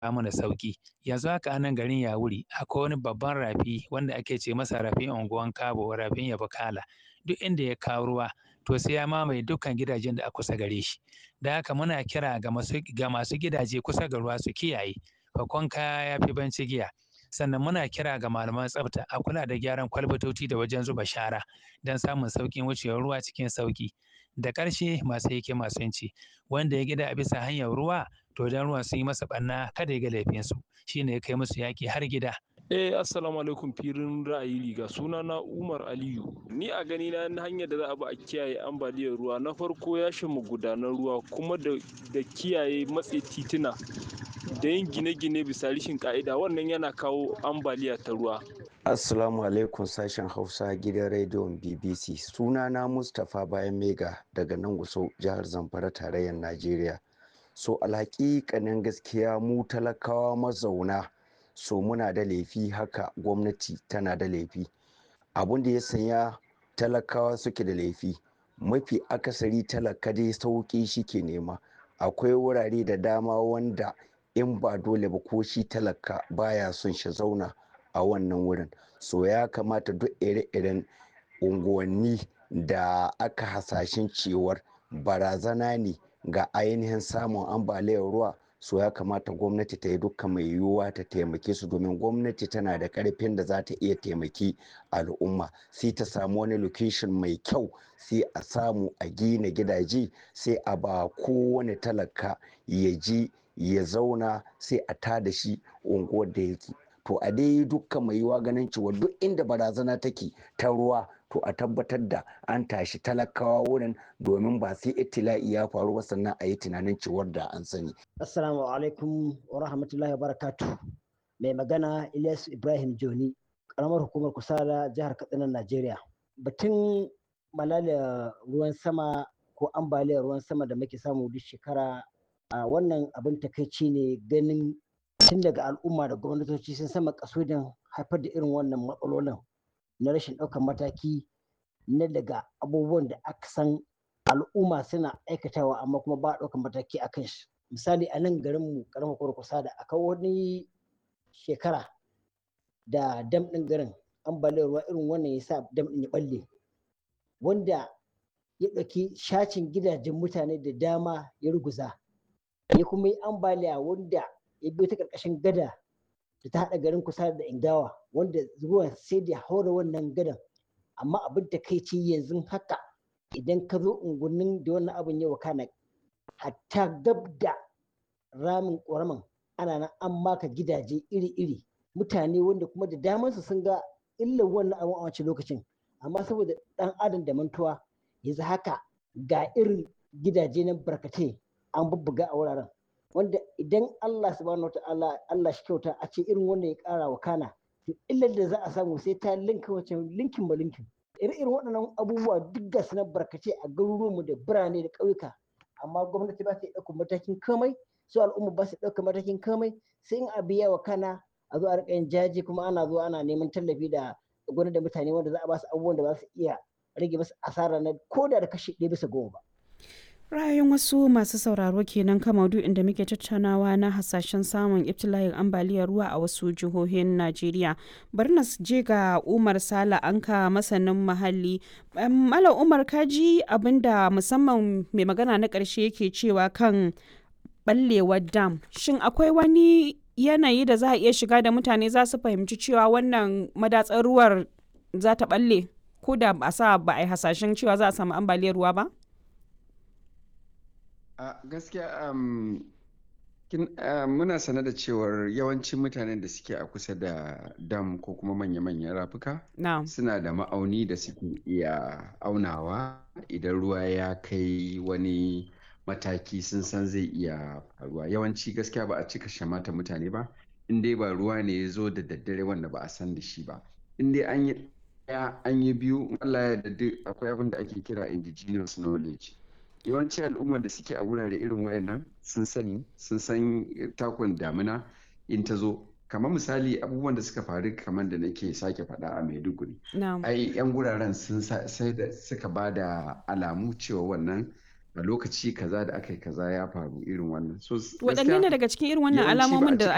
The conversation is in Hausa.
mana sauki yanzu haka a nan garin Yawuri akwai wani babban rafi wanda ake ce masa rafin unguwan Kabo rafin Yabakala duk inda ya kawo ruwa to sai ya mamaye dukkan gidajen da a kusa gare shi da haka muna kira ga masu ga masu gidaje kusa ga ruwa su kiyaye fakon kaya ya fi banci giya sannan muna kira ga malaman tsafta a kula da gyaran kwalbatoci da wajen zuba shara don samun sauƙin wucewar ruwa cikin sauƙi da ƙarshe masu yake masu yanci wanda ya gida a bisa hanyar ruwa to dan ruwa sun yi masa ɓanna kada ya ga laifinsu shine ya kai musu yaƙi har gida Eh assalamu alaikum firin ra'ayi riga suna na Umar Aliyu ni a gani na hanyar da za a bi a kiyaye ambaliyar ruwa na farko ya mu gudanar ruwa kuma da da kiyaye matse tituna da yin gine-gine bisa rishin ka'ida wannan yana kawo ambaliya ta ruwa Assalamu alaikum sashen Hausa gidan rediyon BBC sunana Mustapha Bayan Mega daga nan Gusau jihar Zamfara tarayyar Najeriya so alhaƙiƙanin gaskiya mu talakawa mazauna so muna da laifi haka gwamnati tana da laifi abun da ya sanya talakawa suke da laifi mafi akasari talaka dai sauƙi shi ke nema akwai wurare da dama wanda in ba dole ba ko shi talaka baya son shi zauna a wannan wurin so ya kamata duk ire-iren unguwanni da aka hasashen cewar barazana ne ga ainihin samun ambaliyar ruwa so ya kamata gwamnati ta yi dukkan mai yiwuwa ta taimake su domin gwamnati tana da karfin da za ta iya taimaki al'umma sai ta samu wani location mai kyau sai a samu a gina gidaje sai a ba kowane talaka ya je ya zauna sai a tada shi unguwar da yake to a dai dukkan mai yiwuwa ganin cewa duk inda barazana take ta ruwa to a tabbatar da an tashi talakawa wurin domin ba sai itila'i ya faru ba sannan a yi tunanin cewar da an sani. Assalamu alaikum wa rahmatullahi wa barakatu. Mai magana Ilyas Ibrahim Joni, karamar hukumar Kusala jihar Katsina Najeriya. Batun malalia ruwan sama ko ambaliyar ruwan sama da muke samu duk shekara a wannan abin takaici ne ganin tun daga al'umma da gwamnatoci sun sama kasudin haifar da irin wannan matsalolin na rashin ɗaukar mataki na daga abubuwan da aka san al'umma suna aikatawa amma kuma ba a ɗaukar mataki a kan shi misali a nan garin mu karamar kurkusa da aka wani shekara da dam ɗin garin ambaliyar ruwa irin wannan ya sa dam ɗin ya ɓalle wanda ya ɗauki shacin gidajen mutane da dama ya ruguza ya kuma yi ambaliya wanda ya biyo ta ƙarƙashin gada da ta haɗa garin kusa da ingawa wanda ruwan sai da haura wannan gadan amma abin da kai ce yanzu haka idan ka zo unguwannin da wannan abin ya wakana hatta gab da ramin ƙoraman ana nan an maka gidaje iri-iri mutane wanda kuma da damansu sun ga illar wannan abin a wancan lokacin amma saboda ɗan adam da mantuwa yanzu haka ga irin gidaje na barkatai an bubbuga a wuraren wanda idan Allah subhanahu wa ta'ala Allah shi kyauta a ce irin wanda ya kara wa kana to illar da za a samu sai ta linka wace linkin ba linkin irin irin waɗannan abubuwa duk ga su na barkace a garuruwanmu da birane da ƙauyuka amma gwamnati ba ta ɗaukar matakin komai su al'umma ba su ɗaukar matakin komai sai in abu ya wa kana a zo a riƙa yin jaji kuma ana zuwa ana neman tallafi da gwamnati da mutane wanda za a ba su abubuwan da ba su iya rage masu asara na koda da kashi ɗaya bisa goma ba. ra'ayin wasu masu sauraro kenan kan maudu'in da muke tattaunawa na hasashen samun ibtila'in ambaliyar ruwa a wasu jihohin najeriya bari na je ga umar sala anka masanin muhalli malam umar kaji abinda musamman mai magana na ƙarshe yake cewa kan ɓallewar dam shin akwai wani yanayi da za a iya shiga da mutane za su fahimci cewa wannan madatsar ruwar za ta ɓalle ko da ba sa ba a yi hasashen cewa za a samu ambaliyar ruwa ba a gaskiya um, uh, muna sane da cewar yawancin mutanen da suke a kusa da dam ko kuma manya-manyan rafuka no. suna da ma'auni da suke iya aunawa idan ruwa ya kai wani mataki sun san zai iya faruwa yawanci gaskiya ba a cika shamata mutane ba in dai ba ruwa ne ya zo da daddare wanda ba a san da shi ba in dai an yi ɗaya an yi biyu Allah ya da akwai abin da ake kira indigenous knowledge yawanci al'ummar da suke a wurare irin wayannan sun sani sun san takun damina in ta zo kamar misali abubuwan da suka faru kamar da nake sake faɗa a maiduguri ai yan guraren sun sai da suka ba da alamu cewa wannan a lokaci kaza da aka yi kaza ya faru irin wannan waɗanne ne daga cikin irin wannan alamomin da